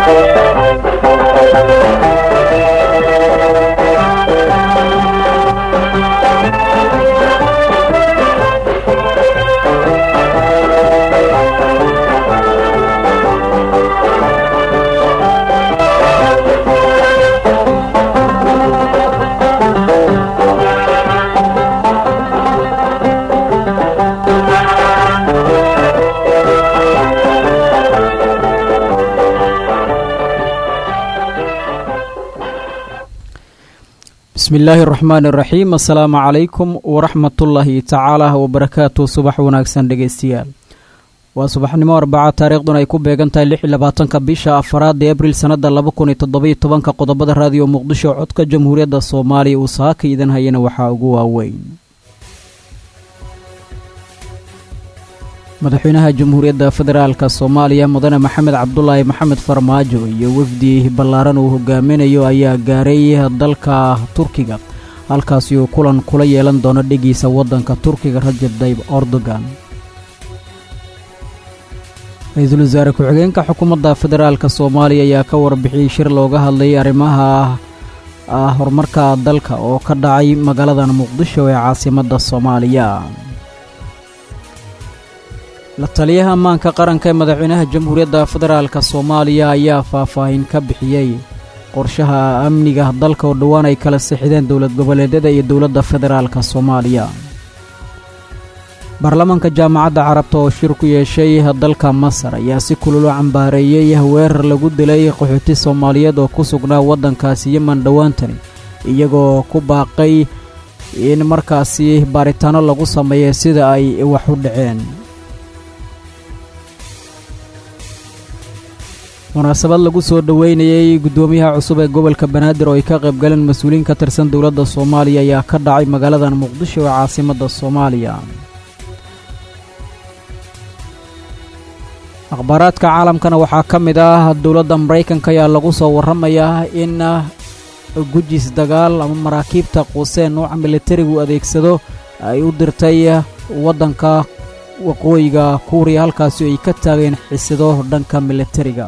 bismi illaahi araxmaan iraxiim assalaamu calaykum waraxmatullaahi tacaala wabarakaatu subax wanaagsan dhegeystayaal waa subaxnimo arbaca taariikhduna ay ku beegan tahay lix iyo labaatanka bisha afaraad ee abril sannada laba kun iyo toddobiyo tobanka qodobada raadiyo muqdisho codka jamhuuriyadda soomaaliya uu saaka idan hayana waxaa ugu waaweyn madaxweynaha jamhuuriyadda federaalka soomaaliya mudane maxamed cabdulaahi maxamed farmaajo iyo wafdi ballaaran uu hogaaminayo ayaa gaaray dalka turkiga halkaasi uu kulan kula yeelan doono dhegiisa waddanka turkiga rajab dayb erdogan ra-iisul wasaare ku-xigeenka xukuumadda federaalka soomaaliya ayaa ka warbixiyey shir looga hadlayay arrimaha horumarka dalka oo ka dhacay magaaladan muqdisho ee caasimadda soomaaliya la taliyaha ammaanka qaranka ee madaxweynaha jamhuuriyadda federaalka soomaaliya ayaa faahfaahin ka bixiyey qorshaha amniga dalka oo dhowaan ay kala sixideen dowlad goboleedyada iyo dowladda federaalka soomaaliya baarlamaanka jaamacadda carabta oo shir ku yeeshay dalka masar ayaa si kululu cambaareeyey weerar lagu dilay qaxooti soomaaliyeed oo ku sugnaa waddankaasi yeman dhowaantani iyagoo ku baaqay in markaasi baaritaano lagu sameeya sida ay wax u dhaceen munaasabad lagu soo dhoweynayey guddoomiyaha cusub ee gobolka banaadir oo ay ka qayb galeen mas-uuliyiin ka tirsan dowladda soomaaliya ayaa ka dhacay magaaladan muqdisho ee caasimadda soomaaliya akhbaaraadka caalamkana waxaa ka mid ah dowladda maraykanka ayaa lagu soo warramayaa in gujis dagaal ama maraakiibta quuseen nooca militarigu adeegsado ay u dirtay waddanka waqooyiga kuuriya halkaasi ay ka taageen xisado dhanka militariga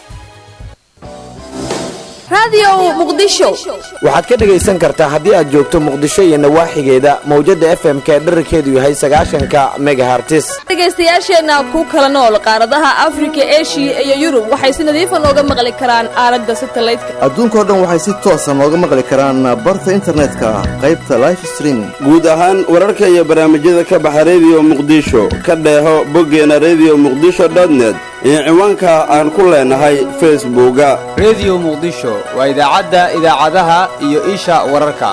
waxaad ka dhegaysan kartaa haddii aad joogto muqdisho iyo nawaaxigeeda mawjadda f m k dherarkeedu yahay sagaashanka megahartis dhegaystayaasheenna ku kala nool qaaradaha afrika eshiya iyo yurub waxay si nadiifa nooga maqli karaan aalada satalaydka adduunkao dhan waxay si toosa nooga maqli karaan barta internetka qaybta life streaming guud ahaan wararka iyo barnaamijyada ka baxa rediyo muqdisho ka dheeho boggeena rediyo muqdisho dotnet iyo ciwaanka aan ku leenahay facebooka rediyo muqdisho waa idaacadda idaacadaha iyo isha wararka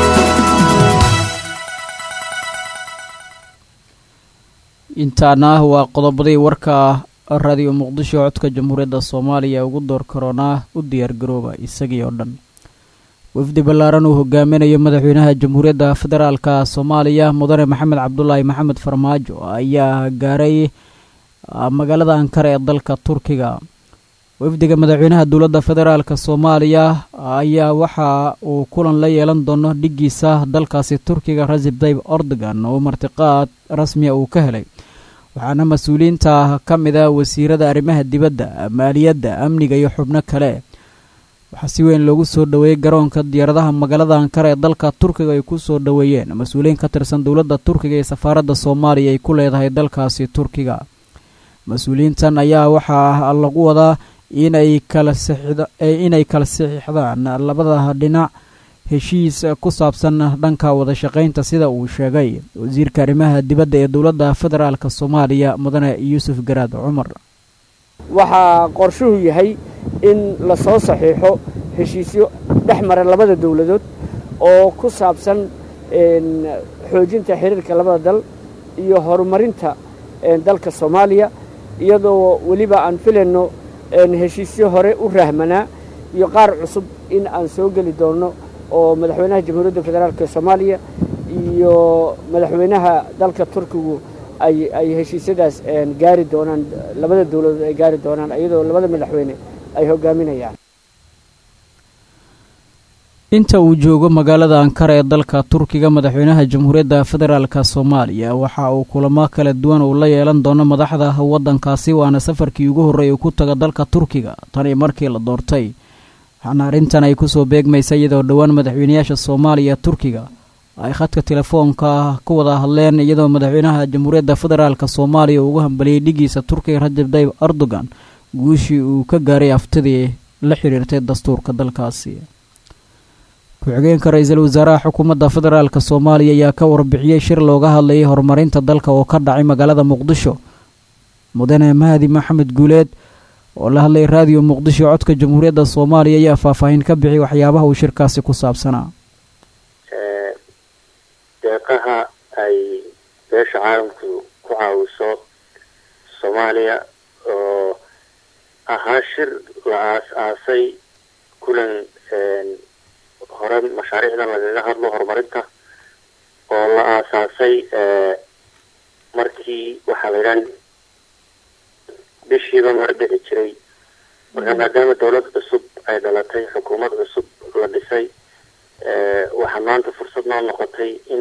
intaana waa qodobadii warka raadiyo muqdisho codka jamhuuriyadda soomaaliya ugu door karoonaa u diyaargarooba isagii oo dhan wafdi ballaaran uu hogaaminayo madaxweynaha jamhuuriyadda federaalka soomaaliya mudane maxamed cabdulaahi maxamed farmaajo ayaa gaaray magaalada ankara ee dalka turkiga wafdiga madaxweynaha dowladda federaalka soomaaliya ayaa waxa uu kulan la yeelan doono dhigiisa dalkaasi turkiga rasib tayb erdogan oo martiqaad rasmiya uu ka helay waxaana mas-uuliyiinta ka mid a wasiirada arrimaha dibadda maaliyadda amniga iyo xubno kale waxaa si weyn loogu soo dhoweeyey garoonka diyaaradaha magaalada ankara ee dalka turkiga ay ku soo dhoweeyeen mas-uuliyiin ka tirsan dowladda turkiga ee safaaradda soomaaliya ay ku leedahay dalkaasi turkiga mas-uuliyiintan ayaa waxaa lagu wadaa inay kala inay kala saxiixdaan labada dhinac heshiis ku saabsan dhanka wada shaqaynta sida uu sheegay wasiirka arrimaha dibadda ee dowladda federaalk soomaaliya mudane yuusuf garaad cumar waxaa qorshuhu yahay in la soo saxiixo heshiisyo dhex mara labada dowladood oo ku saabsan xoojinta xiriirka labada dal iyo horumarinta dalka soomaaliya iyadoo weliba aan filayno heshiisyo hore u rahmanaa iyo qaar cusub in aan soo geli doonno oo madaxweynaha jamhuuriyadda federaalk soomaaliya iyo madaxweynaha dalka turkigu ay ay heshiisyadaas gaari doonaan labada dowladood ay gaari doonaan iyadoo labada madaxweyne ay hogaaminayaan inta uu joogo magaalada ankara ee dalka turkiga madaxweynaha jamhuuriyadda federaalk soomaaliya waxa uu kulamo kala duwan uu la yeelan doono madaxda waddankaasi waana safarkii ugu horreeyay uu ku taga dalka turkiga tanii markii la doortay waxaana arrintan ay kusoo beegmaysa iyadoo dhowaan madaxweynayaasha soomaaliya turkiga ay khadka telefoonka ku wada hadleen iyadoo madaxweynaha jamhuuriyadda federaalk soomaaliya uu ugu hambaliyey dhigiisa turkiga rajab tayyib erdogan guushii uu ka gaaray aftidii la xiriirtay dastuurka dalkaasi ku-xigeenka ra-iisul wasaaraha xukuumadda federaalk soomaaliya ayaa ka warbixiyey shir looga hadlayay horumarinta dalka oo ka dhacay magaalada muqdisho mudane mahdi maxamed guuleed oo la hadlay raadiyo muqdisho codka jamhuuriyadda soomaaliya ayaa faahfaahin ka bixiyay waxyaabaha uu shirkaasi ku saabsanaa deeqaha ay beesha caalamku ku caawiso soomaaliya oo ahaa shir la aas-aasay kulan hore mashaariicdan lagaga hadlo horumarinta oo la aasaasay markii waxaa la yidhaha bishiiba mar dhici jiray marka maadaama dawlad cusub ay dhalatay xukuumad cusub la dhisay waxaa maanta fursad noo noqotay in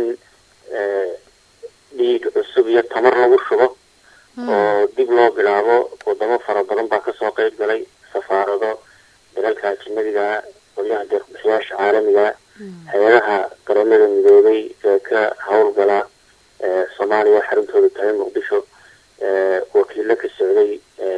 dhiig cusub iyo tamar lagu shubo oo dib loo bilaabo wadamo fara badan baa kasoo qeyb galay safaarado dalalka ajinadiga qolyaha deeqbixiyaasha caalamiga hay-adaha qaramada midoobay ee ka howlgala soomaaliya xaruntooda tahay muqdisho wakiilo ka socday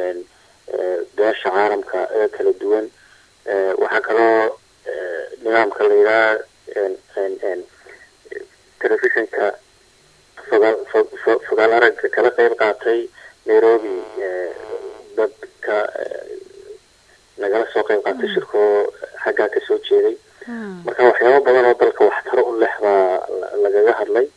beesha caalamka ee kala duwan waxaa kaloo nidaamka la yidhaha telefishinka fogaal fogaal aragga kala qeyb qaatay nairobi dadka nagala soo qeyb qaatay shirkoo xaggaa kasoo jeeday marka waxyaabo badan oo dalka waxtaro u leh baa lagaga hadlay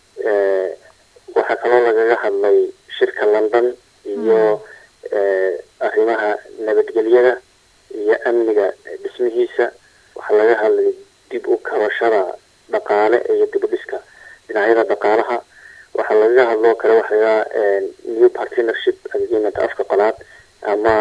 waxaa kaloo lagaga hadlay shirka london iyo arrimaha nabadgelyada iyo amniga dhismihiisa waxaa laga hadlay dib u kabashada dhaqaale iyo dibudhiska dhinacyada dhaqaalaha waxaa lagaga hadloo kale waxa lagaa new partnership agreement afka qolaad ama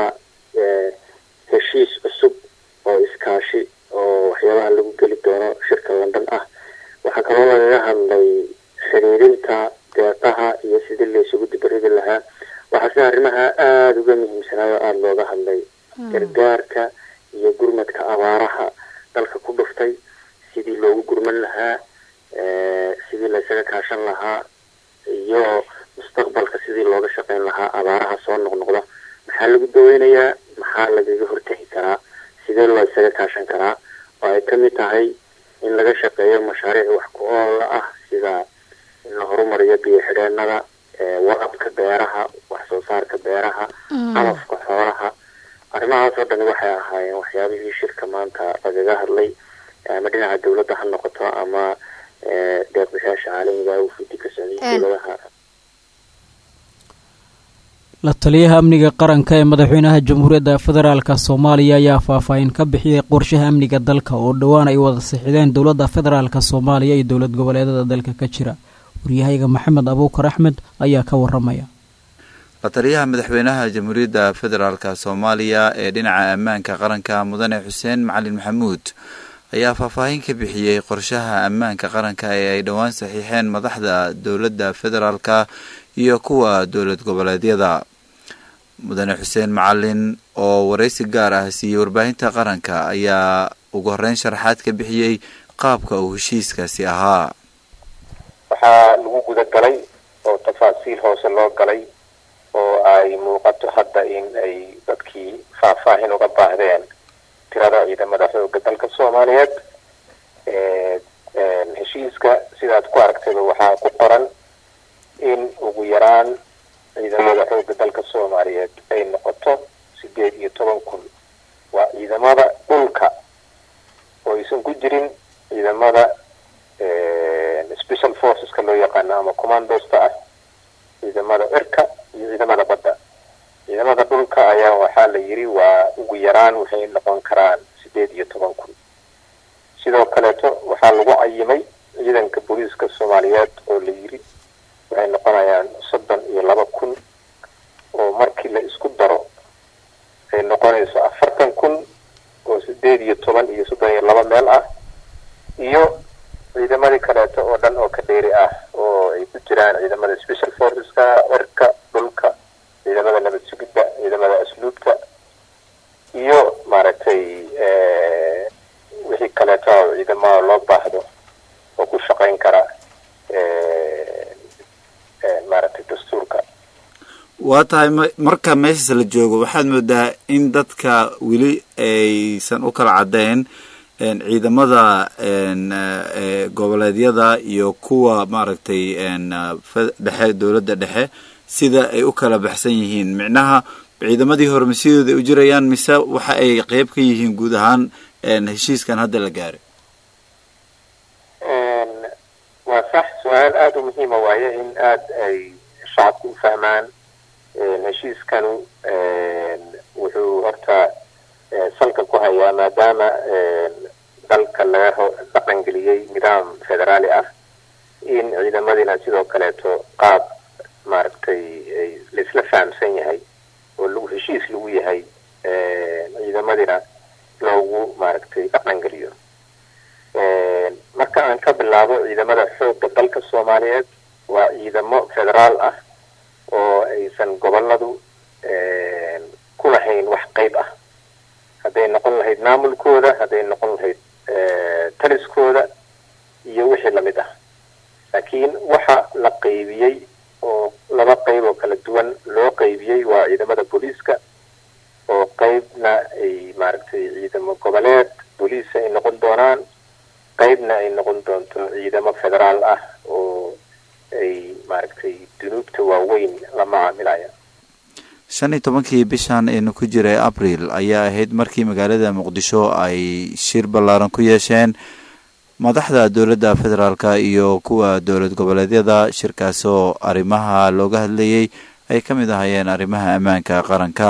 heshiis cusub oo iskaashi oo waxyaabaha lagu geli doono shirka london ah waxaa kaloo lagaga hadlay xiriirinta deeqaha iyo sidii laysugu dibaridi lahaa waxaa sida arrimaha aada uga muhiimsanaayo aada looga hadlay gargaarka iyo gurmadka abaaraha dalka ku dhuftay sidii loogu gurman lahaa sidii laysaga kaashan lahaa iyo mustaqbalka sidii looga shaqeyn lahaa abaaraha soo noqnoqda maxaa lagu daweynayaa maxaa lagaga hortegi karaa sidee loo isaga kaashan karaa oo ay kamid tahay in laga shaqeeyo mashaariic wax ku oola ah sida in la horumariyo biyo xidheenada warabka beeraha wax soo saarka beeraha calafka xoolaha arrimahaas oo dhani waxay ahaayeen waxyaabihii shirka maanta lagaga hadlay ama dhinaca dawladda ha noqoto ama deeqbixiyaasha caalamiga ufidi ka socday dowladaha la taliyaha amniga qaranka ee madaxweynaha jamhuuriyadda federaalk soomaaliya ayaa faahfaahin ka bixiyey qorshaha amniga dalka oo dhowaan ay wada sixideen dowladda federaalk soomaaliya iyo dowlad goboleedada dalka ka jira waryahayga maxamed abuukar axmed ayaa ka waramaya la taliyaha madaxweynaha jamhuuriyadda federaalk soomaaliya ee dhinaca ammaanka qaranka mudane xuseen macalin maxamuud ayaa faahfaahin ka bixiyey qorshaha ammaanka qaranka ee ay dhowaan saxiixeen madaxda dowladda federaalka iyo kuwa dowlad goboleedyada mudane xuseen macalin oo waraysi gaar ah siiyey warbaahinta qaranka ayaa ugu horeyn sharaxaad ka bixiyey qaabka uu heshiiskaasi ahaa waxaa lagu guda galay oo tafaasiil hoose loo galay oo ay muuqato hadda in ay dadkii faahfaahin uga baahdeen tirada ciidamada xooga dalka soomaaliyeed heshiiska sidaad ku aragtayba waxaa ku qoran in ugu yaraan ciidamada xooga dalka soomaaliyeed ay noqoto sideed iyo toban kun waa ciidamada dhulka oo aysan ku jirin ciidamada special forceska loo yaqaano ama commandosta ah ciidamada cirka iyo ciidamada badda ciidamada dhulka ayaa waxaa la yidhi waa ugu yaraan waxay noqon karaan sideed iyo toban kun sidoo kaleeto waxaa lagu cayimay ciidanka booliiska soomaaliyeed oo la yidhi waxay noqonayaan soddon iyo laba kun oo markii la isku daro ay noqonayso afartan kun oo sideed iyo toban iyo soddon iyo laba meel ah ciidamada special forceska cirka dhulka ciidamada nabad sugidda ciidamada asluubta iyo maaragtay wixii kaleeto ciidamada loo baahdo oo ku shaqayn kara maaragtay dastuurka waa tahay marka meeshaas la joogo waxaad moodaa in dadka weli aysan u kala caddeyn ciidamada goboleedyada iyo kuwa maaragtay dhexe dowladda dhexe sida ay u kala baxsan yihiin micnaha ciidamadii hore ma sidooda u jirayaan mise waxa ay qeyb ka yihiin guud ahaan heshiiskan hadda la gaaray waa sax su-aal aada u muhiima waaye in aada ay shacabku u fahmaan heshiiskanu wuxuu horta salka ku hayaa maadaama dalka laga dhaqangeliyey nidaam federaali ah in ciidamadina sidoo kaleeto qaab maaragtay laisla fahamsan yahay oo lagu heshiis lagu yahay ciidamadina loogu maaragtay dhaqangeliyo marka aan ka bilaabo ciidamada xoogga dalka soomaaliyeed waa ciidamo federaal ah oo aysan goboladu ku lahayn wax qeyb ah hadday noqon lahayd maamulkooda hadday noqon lahayd taliskooda iyo wixii lamid ah laakiin waxa la qeybiyey oo laba qeyb oo kala duwan loo qeybiyey waa ciidamada booliiska oo qeybna ay maaragtay ciidamo goboleed booliis ay noqon doonaan qeybna ay noqon doonto ciidamo federaal ah oo ay maaragtay dunuubta waaweyn la macaamilaya shan iyo tobankii bishan aynu ku jiray abril ayaa ahayd markii magaalada muqdisho ay shir ballaaran ku yeesheen madaxda dowladda federaalka iyo kuwa dowlad goboleedyada shirkaasoo arrimaha looga hadlayay ay ka mid ahayeen arrimaha ammaanka qaranka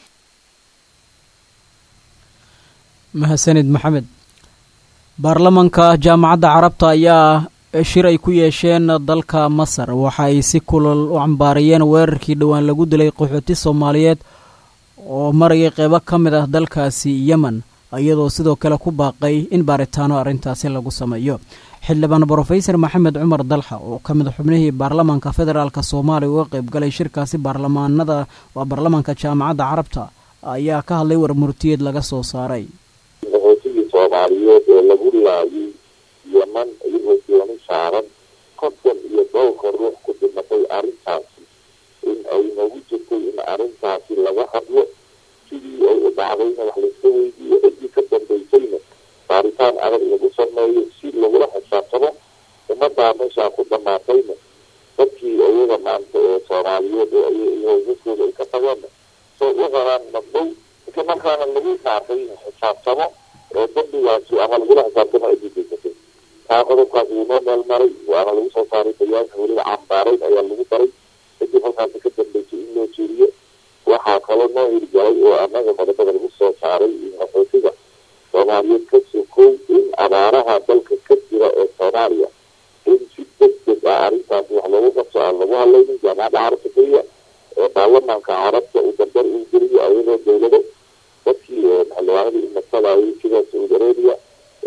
mahadsanid maxamed baarlamanka jaamacadda carabta ayaa shir ay ku yeesheen dalka masar waxa ay si kulal u cambaariyeen weerarkii dhowaan lagu dilay qaxooti soomaaliyeed oo marayay qeybo ka mid ah dalkaasi yemen iyadoo sidoo kale ku baaqay in baaritaano arrintaasi lagu sameeyo xildhibaan brofesor maxamed cumar dalxa oo ka mid xubnihii baarlamanka federaalk soomaaliya uga qeyb galay shirkaasi baarlamaanada waa baarlamanka jaamacadda carabta ayaa ka hadlay warmurtiyeed laga soo saaray qaxootigii soomaaliyeed ee lagu laayay yeman iyagoo dooni saaran konton iyo dhowrka ruux ku dhimatay arrintaasi in ay noogu jirtay in arrintaasi laga hadlo sidii ay u dhacdayna wax layska weydiiyo ciddii ka dambaysayna baaritaan adag lagu sameeyo si lagula xisaabtamo ummaddaa meeshaa ku dhamaatayna dadkii iyaga maanta ee soomaaliyeed ee howsaskooda ay ka tageenna soo u qaraan madhow isla markaana lagu saartay xisaabtamo oo dambigaasi ama lagula xisaabtamo ciddii geysatay taa qodobkaas wuu noo meel maray waana lagu soo saaray bayaanka weliba cambaarayn ayaa lagu daray kadib halkaasi ka dambeysay in loo jeeriyo waxaa kaloo noo hirgalay oo annaga qodobada lagu soo saaray in qaxootiga soomaaliyeed ka sokow in abaaraha dalka ka jira ee soomaaliya in si deg deg ah arrintaasi wax loogu qabso aan lagu hadlaynin jaamacadda carabta keliya ee baarlamaanka carabta uu dambar uu geliyo ayadoo dowlado dadkii xildhibaanadii imasadayay sida saudi arabia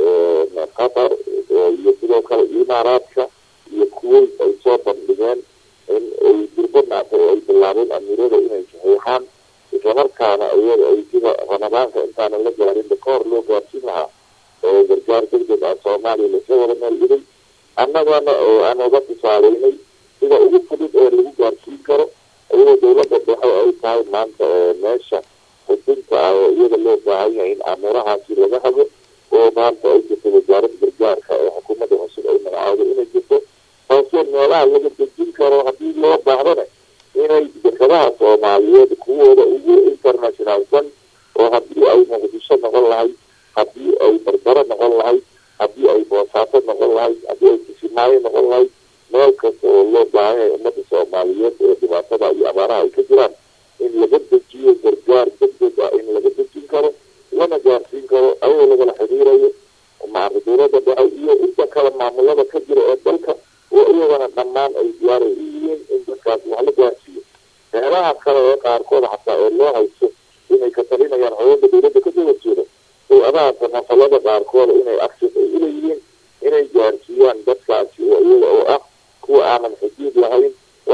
qatar iyo sidoo kale imaaraadka iyo kuwait ay soo bandhigeen in ay durbo maata oo ay bilaabeen amiirada inay saxiixaan islamarkaana iyada ay sida ramadaanka intaanan la gaarinba ka hor loo gaarsiin lahaa oo gargaar degdeg ah soomaaliya lasla wada meel dhigay annagana oo aan uga tusaaleynay sida ugu fudud ee lagu gaarsiin karo iyadoo dowladda dhexe ay tahay maanta meesha xudunta ah oo iyada loo baahan yahay in amuurahaasi laga habo oo maanta ay jirto wasaaradda gargaarka ee xukuumadda cusub ay magacaado inay jirto taasoo meelaha laga dejin karo haddii loo baahdana inay dekadaha soomaaliyeed kuwooda ugu internationalsan oo haddii ay muqdisho noqon lahayd haddii ay barbaro noqon lahayd haddii ay boosaato noqon lahayd haddii ay kisimaayo noqon lahayd meel kasta oo loo baahan yahay ummadda soomaaliyeed ee dhibaatada iyo abaaraha ay ka jiraan in laga dejiyo gargaar degdeg ah in laga dejin karo lana gaarsiin karo ayadoo lagala xiriirayo maarka dowladda dhexe iyo inta kale maamulada ka jira ee dalka oo iyagana dhammaan ay diyaar u yihiin in dadkaas wax la gaarsiiyo meelaha kale ee qaarkooda xataa ee loo haysto inay ka talinayaan hooyada dowladda kasoo horjeeda hay-adaha samafalada qaarkooda inay access ay uleeyihiin inay gaarsiiyaan dadkaasi oo iyaga oo ah kuwa aanan xuduud lahayn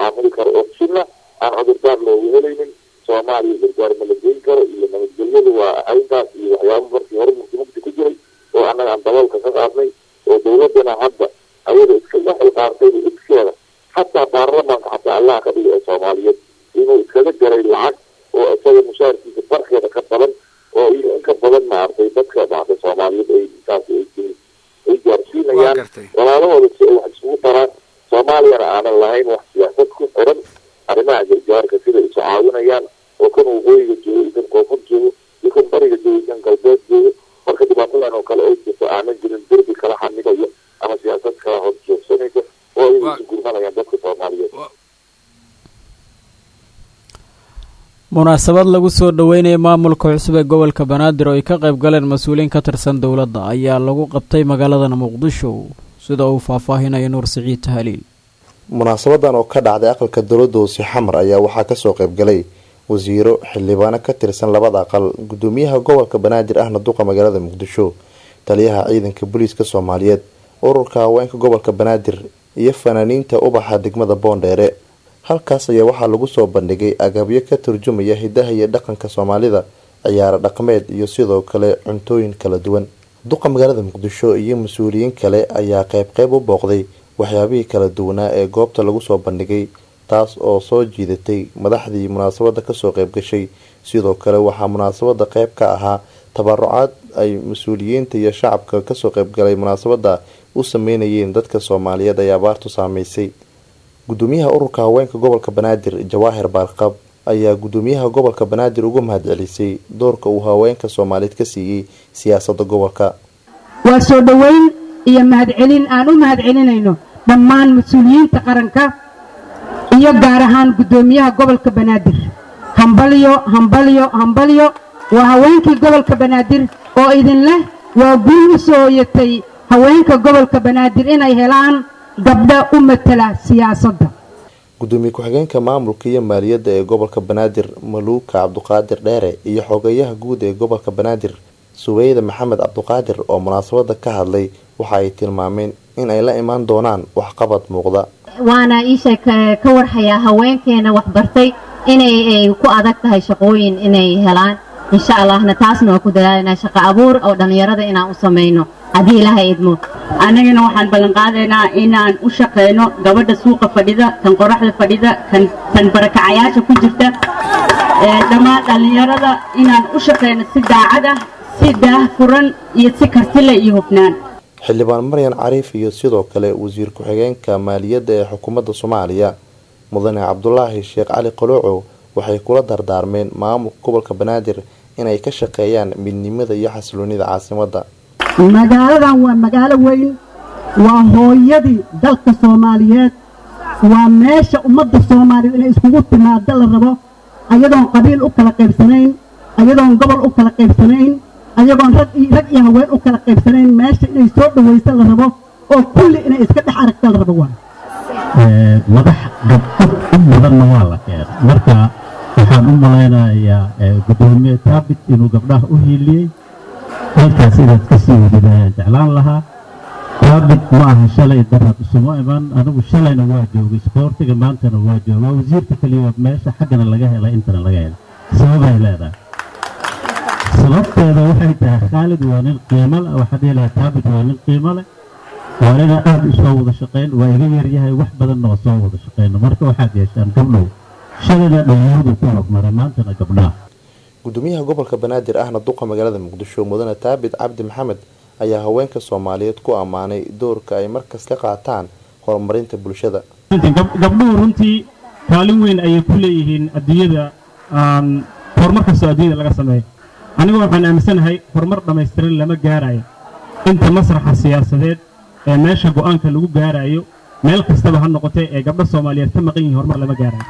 tacaamuli karo oo sina aan cudurdaar loogu helaynin soomaaliya gargaar ma la geyn karo iyo nabadgelyadu waa ayntaas iyo waxyaaba markii hore mugdi mugdi ku jiray oo annaga aan daboolka ka qaadnay oo dawladana hadda ayada iska waxay qaartay iskeeda xataa baarlamaanka xataa allaha ka dhigay ee soomaaliyeed inuu iskaga jaray lacag oo isaga mushaarkiisa barkeeda ka badan oo iyo in ka badan maartay dadka maartay soomaaliyeed ay intaas ay ay gaarsiinayaan walaalahooda si ay wax isugu daraan soomaaliyana aanan lahayn wax siyaasad ku xiran arrimaha gargaarka sida isu caawinayaan oo kan waqooyiga joogo iyo kan koonfur joogo iyo kan bariga joogo iyo kan galbeed joogo marka dhibaatadan oo kale ay jirto aanan jirin derbi kala xanibayo ama siyaasad kala hor joogsanaysa oo ay isu gurmanayaan dadka soomaaliyeed munaasabad lagu soo dhoweynaya maamulka cusub ee gobolka banaadir oo ay ka qayb galeen mas-uuliyiin ka tirsan dowladda ayaa lagu qabtay magaaladan muqdisho sida uu faahfaahinaya nuur siciid tahaliil munaasabadan oo ka dhacday aqalka dowladda hoose xamar ayaa waxaa kasoo qayb galay wasiiro xildhibaano ka tirsan labada aqal gudoomiyaha gobolka banaadir ahna duqa magaalada muqdisho taliyaha ciidanka booliiska soomaaliyeed ururka haweenka gobolka banaadir iyo fanaaniinta ubaxa degmada boondheere halkaas ayaa waxaa lagu soo bandhigay agabyo ka turjumaya hidaha iyo dhaqanka soomaalida ciyaaro dhaqmeed iyo sidoo kale cuntooyin kala duwan duqa magaalada muqdisho iyo mas-uuliyiin kale ayaa qeyb qeyb u booqday waxyaabihii kala duwanaa ee goobta lagu soo bandhigay taas oo soo jiidatay madaxdii munaasabada kasoo qeyb gashay sidoo kale waxaa munaasabada qeyb ka ahaa tabarucaad ay mas-uuliyiinta iyo shacabka kasoo qeybgalay munaasabada u sameynayeen dadka soomaaliyeed ay abaartu saameysay gudoomiyaha ururka haweenka gobolka banaadir jawaahir baarqab ayaa gudoomiyaha gobolka banaadir uga mahad celisay doorka uu haweenka soomaaliyeed ka siiyey siyaasada gobolka waa soo dhoweyn iyo mahadcelin aan u mahad celinayno dhammaan mas-uuliyiinta qaranka iyo gaar ahaan gudoomiyaha gobolka banaadir hambalyo hambalyo hambalyo waa haweenkii gobolka banaadir oo idin leh waa guul u soo hoyatay haweenka gobolka banaadir inay helaan gabdha u matala siyaasadda gudoomiye ku-xigeenka maamulka iyo maaliyadda ee gobolka banaadir maluuka cabduqaadir dheere iyo xogeyaha guud ee gobolka banaadir suweyda maxamed cabduqaadir oo munaasabada ka hadlay waxa ay tilmaameen in ay la imaan doonaan waxqabad muuqda waana iisha ka warhayaa haweenkeena waxbartay inay ku adag tahay shaqooyin inay helaan insha allahna taasna waa ku dadaalanaa shaqo abuur oo dhallinyarada inaan u samayno haddii ilaaha idmo annagana waxaan ballanqaadaynaa inaan u shaqayno gabadha suuqa fadhida kan qoraxda fadhida kan kan barakacayaasha ku jirta dhammaan dhallinyarada inaan u shaqayno si daacad ah si daah furan iyo si kartile iyo hufnaan xildhibaan maryan cariif iyo sidoo kale wasiir ku-xigeenka maaliyadda ee xukuumadda soomaaliya mudane cabdulaahi sheekh cali qalooco waxay kula dardaarmeen maamulka gobolka banaadir inay ka shaqeeyaan midnimada iyo xasiloonida caasimadda magaaladan waa magaalo weyn waa hooyadii dalka soomaaliyeed waa meesha ummadda soomaaliyeed inay iskugu timaado la rabo ayadoon qabiil u kala qaybsanayn ayadoon gobol u kala qaybsanayn ayagoon rag iyo haween u kala qaybsanayn meesha inay soo dhawaysa la rabo oo kulli inay iska dhex aragta la rabo waa madax gabdhad u badanna waa la keenay marka waxaan u malaynayaa gudoomiye taabit inuu gabdhaha u hiiliyey halkaas inaad ka sii wadid ayaan jeclaan lahaa taabit ma aha shalay daraad isuma iman anigu shalayna waa joogay isboortiga maantana waa jooga waa wasiirka keliya meesha xaggana laga helay intana laga helay sababay leedahay sababteeda waxay tahay khaalid waa nin qiimo leh waxaa dhihi lahaa taabit waa nin qiimo leh waa inaan aada u soo wada shaqayn waa iga yaryahay wax badanna waa soo wada shaqayno marka waxaad yeeshaan gabdhow shalayna dhalinyaradu ku hormaray maantana gabdhaha gudoomiyaha gobolka banaadir ahna duqa magaalada muqdisho mudane taabit cabdi maxamed ayaa haweenka soomaaliyeed ku ammaanay doorka ay markas ka qaataan horumarinta bulshada gabdhuhu runtii kaalin weyn ayay ku leeyihiin adduunyada horumar kastoo adduunyada laga sameeyo anigoo waxaan aaminsanahay horumar dhammaystiran lama gaarayo inta masraxa siyaasadeed ee meesha go'aanka lagu gaarayo meel kastaba ha noqotee ee gabdho soomaaliyeed ka maqan yihiin horumar lama gaarayo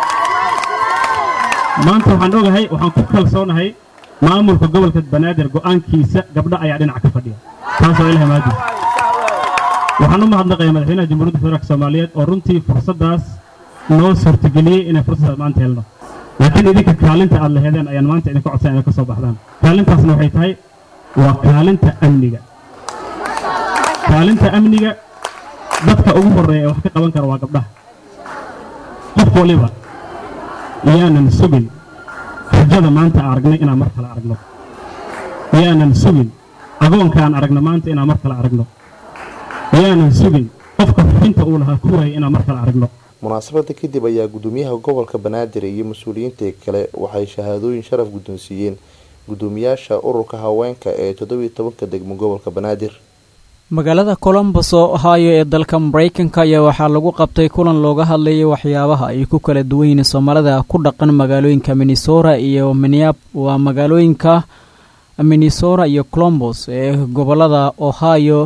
maanta waxaan ogahay waxaan ku kalsoonahay maamulka gobolka banaadir go'aankiisa gabdho ayaa dhinac ka fadhiya taasoo ilahay maadiis waxaan u mahadnaqayaa madaxweynaha jamhuuriyadda federaalka soomaaliyeed oo runtii fursaddaas noo suurtageliyey inay fursaddaas maanta helno laakiin idinka kaalinta aad laheedeen ayaan maanta idinka codsan inay ka soo baxdaan kaalintaasna waxay tahay waa kaalinta amniga kaalinta amniga dadka ugu horreeya ee wax ka qaban kara waa gabdhaha qof waliba yaanan sugin rajada maanta aan aragnay inaan mar kale aragno yaanan sugin agoonkaan aragna maanta inaan mar kale aragno yaanan sugin qofka xubinta uu lahaa ku waayay inaan mar kale aragno munaasabada kadib ayaa gudoomiyaha gobolka banaadir iyo mas-uuliyiinta kale waxay shahaadooyin sharaf guddoonsiiyeen gudoomiyaasha ururka haweenka ee toddobiyo tobanka degmo gobolka banaadir magaalada colombos oo ohaayo ee dalka maraykanka ayaa waxaa lagu qabtay kulan looga hadlayay waxyaabaha ay ku kala duwan yihiin soomaalida ku dhaqan magaalooyinka minnesota iyo minneap waa magaalooyinka minnesota iyo colombos ee gobolada ohio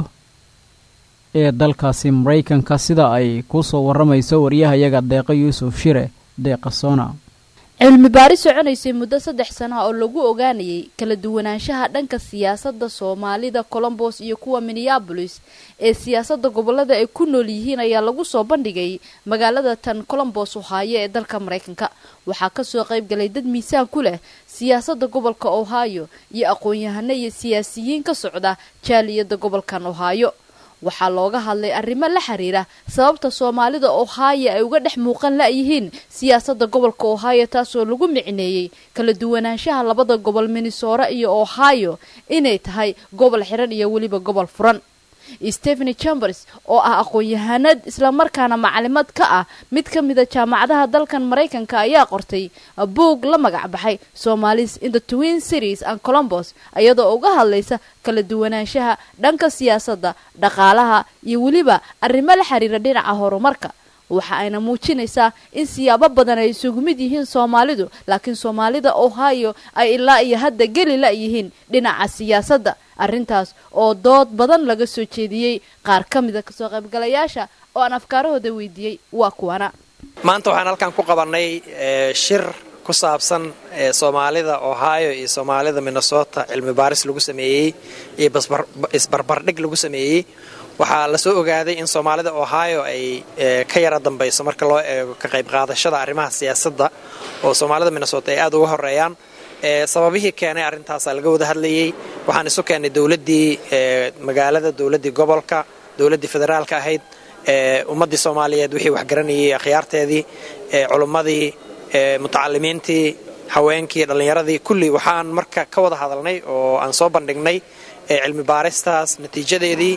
ee dalkaasi maraykanka sida ay kusoo waramayso waryahayaga deeqa yuusuf shire deeqa sona cilmi baaris soconaysay muddo saddex sana oo lagu ogaanayay kala duwanaanshaha dhanka siyaasadda soomaalida colombos iyo kuwa minneabolis ee siyaasadda gobolada ay ku nool yihiin ayaa lagu soo bandhigay magaalada tan colombos ohaayo ee dalka maraykanka waxaa kasoo qaybgalay dad miisaan ku leh siyaasadda gobolka ohaayo iyo aqoon-yahano iyo siyaasiyiin ka socda jaaliyadda gobolkan ohaayo waxaa looga hadlay arrimo la xiriira sababta soomaalida ohaayo ay uga dhex muuqan la-yihiin siyaasadda gobolka ohaayo taasoo lagu micneeyey kala duwanaanshaha labada gobol minnesota iyo ohaayo inay tahay gobol xiran iyo weliba gobol furan stepheny chambers oo ah aqoon-yahanad islamarkaana macalimad ka ah mid ka mida jaamacadaha dalkan maraykanka ayaa qortay buog la magac baxay somalis in the twin cities and colombos iyadoo uga hadlaysa kala duwanaanshaha dhanka siyaasadda dhaqaalaha iyo weliba arrimo la xiriira dhinaca horumarka waxa ayna muujinaysaa in siyaabo badan ay isugu mid yihiin soomaalidu laakiin soomaalida ohio ay ilaa iyo hadda geli la-yihiin dhinaca siyaasadda arrintaas oo dood badan laga soo jeediyey qaar ka mida kasoo qaybgalayaasha oo aan afkaarahooda weydiiyey waa kuwana maanta waxaan halkan ku qabannay shir ku saabsan soomaalida ohio iyo soomaalida minnesota cilmi baaris lagu sameeyey iyo isbarbardhig lagu sameeyey waxaa lasoo ogaaday in soomaalida ohio ay ka yara dambayso marka loo eego ka qayb qaadashada arrimaha siyaasadda oo soomaalida minnesota ay aada uga horeeyaan sababihii keenay arrintaasaa laga wada hadlayey waxaan isu keennay dowladdii magaalada dowladdii gobolka dowladdii federaalka ahayd ummaddii soomaaliyeed wixii waxgaranayay akhyaarteedii culummadii mutacalimiintii haweenkii dhallinyaradii kulli waxaan marka ka wada hadalnay oo aan soo bandhignay cilmi baaristaas natiijadeedii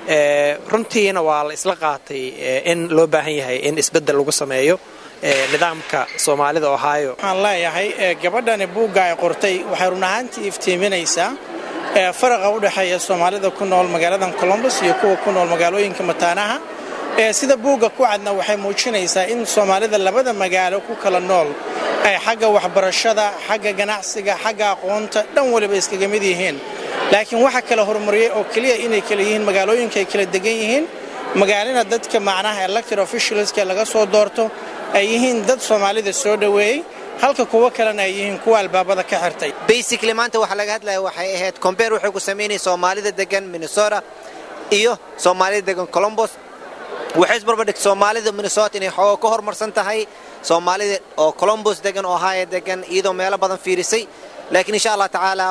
runtiina waa la isla qaatay in loo baahan yahay in isbeddel lagu sameeyo nidaamka soomaalida ohio waxaan leeyahay gabadhani buugga ay qortay waxay run ahaantii iftiiminaysaa faraqa u dhexeeya soomaalida ku nool magaaladan colombos iyo kuwa ku nool magaalooyinka mataanaha sida buugga ku cadna waxay muujinaysaa in soomaalida labada magaalo ku kala nool ay xagga waxbarashada xagga ganacsiga xagga aqoonta dhan waliba iskaga mid yihiin laakiin waxa kala horumariyey oo keliya inay kala yihiin magaalooyinka ay kala degan yihiin magaalina dadka macnaha elected officialska laga soo doorto ay yihiin dad soomaalida soo dhoweeyey halka kuwo kalena ay yihiin kuwa albaabada ka xirtay basically maanta waxa laga hadlaya waxay ahayd combeer waxay ku samaynaya soomaalida degan minnesota iyo soomaalida degan colombos waxay isbarbardhigtay soomaalida minnesota inay xooga ka horumarsan tahay soomaalida oo colombos degan ohio degan iyadoo meelo badan fiirisay laakiin insha allah tacaala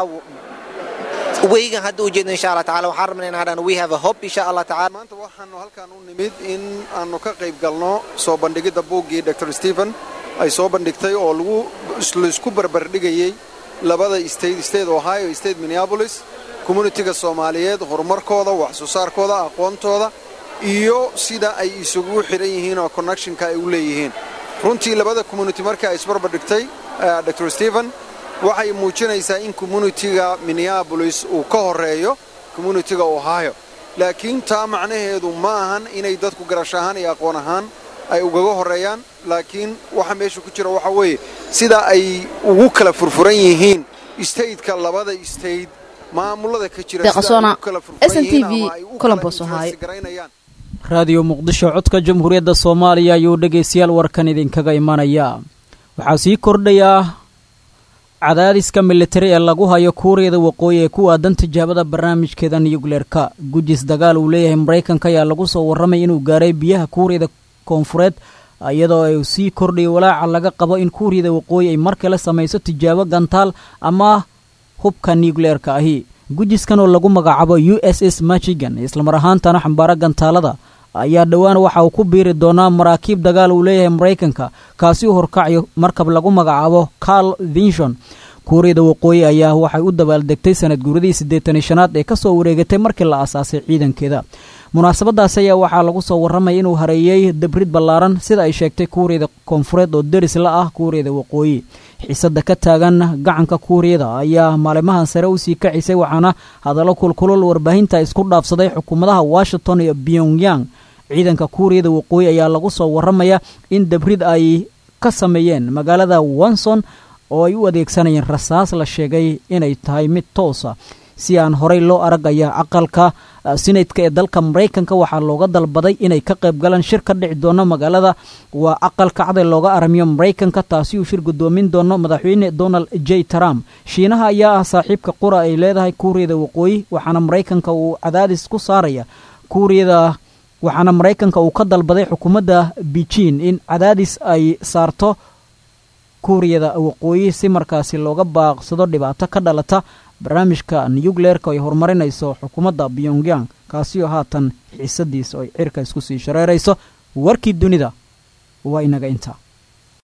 weygan hadda u jeedno insha allah tacaala waxaan rabnaa in hadhaan we have a hope insha allah tacaala maanta waxaanu halkan u nimid in aanu ka qayb galno soo bandhigidda buuggii dr stephen ay soo bandhigtay oo lagu laisku barbardhigayey labada state state ohio state minneapolis communitiga soomaaliyeed horumarkooda wax soo saarkooda aqoontooda iyo sida ay isugu xidhan yihiin oo connectionka ay u leeyihiin runtii labada community markii ay isbarbardhigtay dr stephen waxay muujinaysaa in communitiga minneabolis uu ka horeeyo communitiga ohio laakiin taa macnaheedu ma ahan inay dadku garash ahaan iyo aqoon ahaan ay ugaga horeeyaan laakiin waxa meesha ku jira waxa weeye sida ay ugu kala furfuran yihiin stateka labada state maamulada ka jira raadiyo muqdisho codka jamhuuriyadda soomaaliya ayuu dhegaystayaal warkan idinkaga imanaya waxaa sii kordhayaa cadaadiska militari ee lagu hayo kuuriyada waqooyi ee ku aadan tijaabada barnaamijkeeda nuyukleerka gujis dagaal uu leeyahay maraykanka ayaa lagu soo warramay inuu gaaray biyaha kuuriyada koonfureed iyadoo ay sii kordhaya walaaca laga qabo in kuuriyada waqooyi ay mar kale samayso tijaabo gantaal ama hubka nukleerka ahi gujiskan oo lagu magacaabo u s s michigan islamar ahaantana xambaaro gantaalada ayaa dhowaan waxa uu ku biiri doonaa maraakiib dagaal uu leeyahay maraykanka kaasi u horkacayo markab lagu magacaabo carl vinshon kuuriyada waqooyi ayaa waxay u dabaaldegtay sanad guuradii siddeetani shanaad ee kasoo wareegatay markii la aasaasay ciidankeeda munaasabadaas ayaa waxaa lagu soo warramaya inuu hareeyey dabrid ballaaran sida ay sheegtay kuuriyada koonfureed oo deris la ah kuuriyada waqooyi xiisada ka taagan gacanka kuuriyada ayaa maalimahan sare usii kacisay waxaana hadallo kulkulol warbaahinta isku dhaafsaday xukuumadaha washington iyo pyongyang ciidanka kuuriyada waqooyi ayaa lagu soo warramaya in dabrid ay ka sameeyeen magaalada wanson oo ay u adeegsanayeen rasaas la sheegay inay tahay mid toosa si aan horey loo arag ayaa aqalka sinadka ee dalka maraykanka waxaa looga dalbaday inay ka qayb galaan shir ka dhici doono magaalada waa aqalka caday looga aramiyo maraykanka taasi uu shir gudoomin doono madaxweyne donald j trump shiinaha ayaa ah saaxiibka qura ay leedahay kuuriyada waqooyi waxaana maraykanka uu cadaadis ku saaraya kuuriyada waxaana maraykanka uu ka dalbaday xukuumadda beijing in cadaadis ay saarto kuuriyada waqooyi si markaasi looga baaqsado dhibaato ka dhalata barnaamijka nuyukleerka ay horumarinayso xukuumadda pyongyang kaasi oo haatan xiisadiisa ay cirka isku sii shareerayso warkii dunida waa inaga intaa